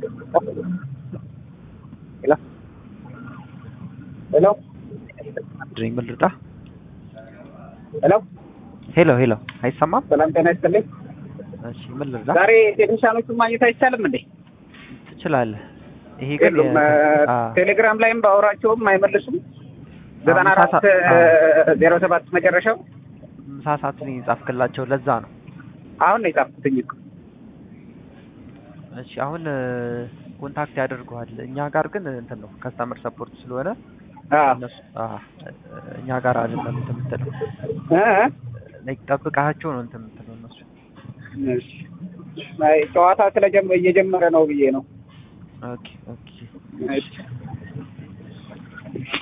ሄሎ ሄሎ ድሪንግ ምን ልርዳ? ሄሎ ሄሎ ሄሎ፣ አይሰማም? ሰላም ጤና ይስጥልኝ። እሺ ምን ልርዳ? ዛሬ ቴክኒሻኖቹን ማግኘት አይቻልም እንዴ? ትችላለህ። ይሄ ግን የሉም። የ- አ፣ ቴሌግራም ላይም ባወራቸውም አይመልሱም። ዘጠና ምሳ አራት ሰ- ዜሮ ሰባት መጨረሻው ምሳ ሰዓት ነው የጻፍክላቸው፣ ለዛ ነው። አሁን ነው የጻፍኩትኝ እኮ። እሺ አሁን ኮንታክት ያደርገዋል። እኛ ጋር ግን እንትን ነው ከስተመር ሰፖርት ስለሆነ አዎ እነሱ አ፣ እኛ ጋር አይደለም እንትን የምትለው እ እ ላይክ ጠብቃቸው ነው እንትን የምትለው እነሱ። እሺ። አይ ጨዋታ ስለጀመ እየጀመረ ነው ብዬ ነው። ኦኬ ኦኬ እሺ